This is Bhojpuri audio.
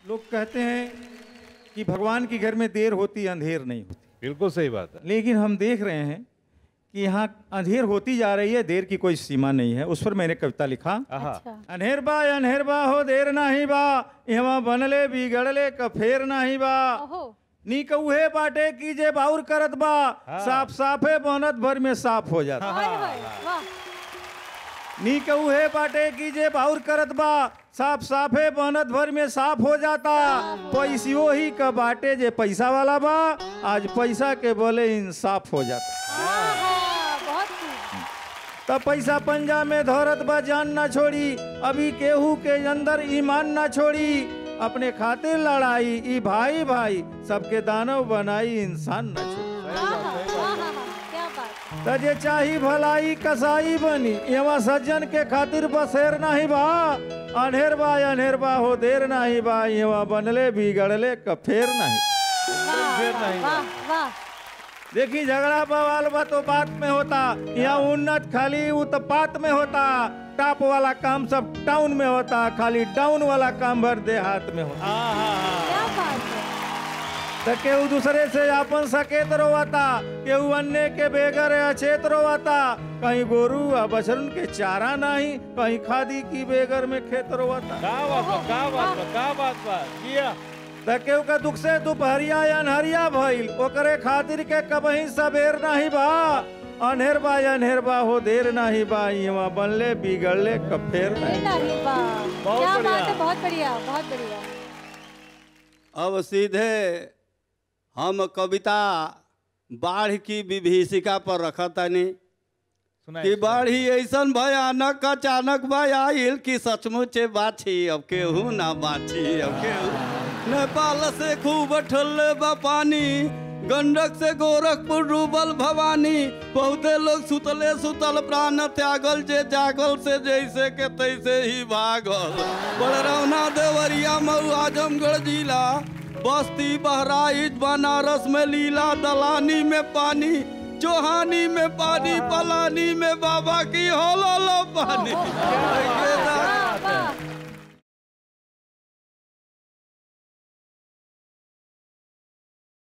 लोग कहते हैं कि भगवान के घर में देर होती अंधेर नहीं होती बिल्कुल सही बात है लेकिन हम देख रहे हैं कि यहाँ अंधेर होती जा रही है देर की कोई सीमा नहीं है उस पर मैंने कविता लिखा आहा अच्छा अनहेर बा अनहेर बा हो देर नाही बा यहाँ बनले बिगड़ले क फेर नाही बा ओहो नी कौहे बाटे की जे बाउर करत बा साफ साफे बनत भर में साफ हो जाता हाय हाय वाह नी कौहे बाटे की जे बाउर करत बा साफ साफे बनत भर में साफ हो जाता पैसियो ही का बाटे जे पैसा वाला बा आज पैसा के बोले इंसाफ हो जाता आहा, बहुत खूब तब पैसा पंजा में धौरत बा जान ना छोड़ी अभी केहू के अंदर ईमान ना छोड़ी अपने खातिर लड़ाई ई भाई भाई सबके दानव बनाई इंसान ना छोड़ी आहा, आहा, क्या बात त जे चाही भलाई कसाई बनी एवा सज्जन के खातिर बसेर नाही बा अनहेर बा अनहेर बा हो देर नाही बा एवा बनले बिगड़ले क फेर नहीं वाह वाह वाह देखी झगड़ा बवाल बा तो बात में होता यहाँ उन्नत खाली उत्पात में होता टॉप वाला काम सब टाउन में होता खाली डाउन वाला काम भर देहात में होता क्या बात है तो केहू दूसरे से अपन सकेत रोवाता केहू अन्य के बेगर अचेत रोवाता कहीं गोरू आ बछरुन के चारा नहीं कहीं खादी की बेगर में खेत रोवाता का बात बा का बात बा का बात बा किया त केहू का दुख से दुपहरिया अनहरिया भइल ओकरे खातिर के कबही सबेर नहीं बा अनहेर बा अनहेर बा हो देर नहीं बा इवा बनले बिगड़ले कफेर नहीं नहीं वाह बहुत क्या बढ़िया। बात है बहुत बढ़िया बहुत बढ़िया अब सीधे हम कविता बाढ़ की विभीषिका पर रखतनी सुनाई कि बाढ़ी ऐसन भयानक अचानक भाई आइल कि सचमुच बाछी अब केहू ना बाछी अब केहू नेपाल से खूब ठल्ले बा पानी गंडक से गोरखपुर डूबल भवानी बहुते लोग सुतले सुतल प्राण त्यागल जे जागल से जैसे के तैसे ही भागल बड़रौना देवरिया मऊ आजमगढ़ जिला बस्ती बहराइच बनारस में लीला दलानी में पानी चोहानी में पानी पलानी में बाबा की होलो लो पानी वाह वाह